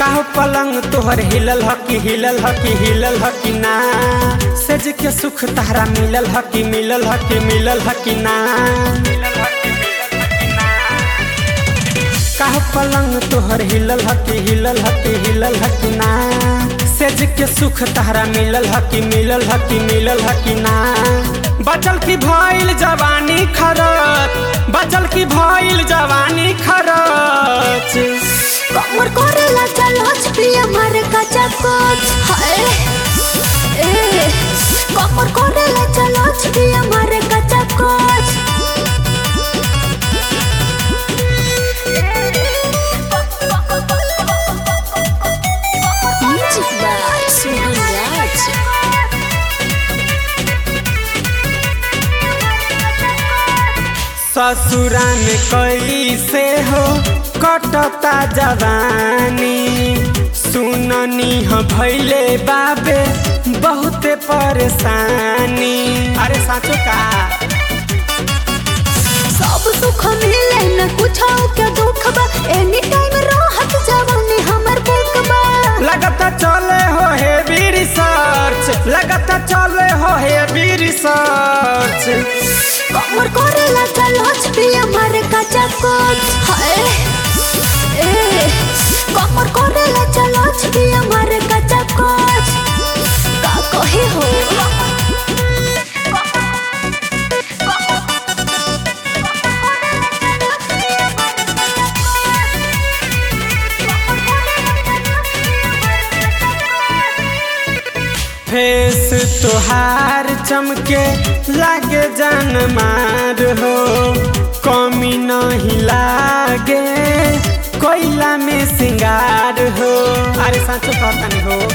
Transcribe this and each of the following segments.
काहो पलंग तोहर हिलल ह कि हिलल ह कि हिलल ह कि ना सज के सुख तहरा मिलल ह कि मिलल ह कि मिलल ह कि ना काहो पलंग तोहर हिलल ह कि हिलल ह कि हिलल ह कि ना सज के सुख तहरा मिलल ह कि मिलल ह कि मिलल ह कि ना बचल की भइल जवानी खरच बचल की भइल जवानी खरच कमर करेला चलोच पिया मारे कच्चा कोच हाय ए कमर करेला चलोच पिया मारे कच्चा कोच Music by Suman Raj. ससुरा में कैसे हो कटता जवानी सुननी ह भैले बाबे बहुते परेशानी अरे साचो का सब सुख मिले न कुछ के दुख बा एनी टाइम राहत जवानी हमर बुक बा लगता चले हो हेवी रिसर्च लगता चले हो हेवी रिसर्च कमर करेला चलोच पिया मारे कच्चा कोच हाय ए कमर करेला चलोच पिया मारे कच्चा कोच का कहे हो फेस तोहार चमके लागे जान मार हो कमी नहीं लागे कोयला में सिंगार हो अरे साचो कहता नहीं हो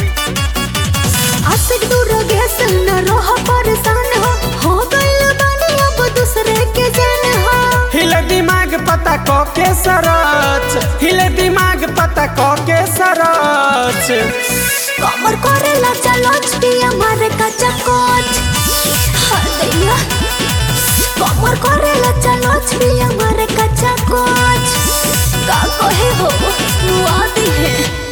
आशिक दूर गैस न रह परेशान हो हो गइल बानी अब दूसरे के जान हो हिले दिमाग पता को के सरच हिले दिमाग पता को के सरच कमर करेला चलोच पिया मारे कच्चा कोच हाय दैया कमर करेला चलोच पिया मारे कच्चा कोच का कहे हो मुआदी है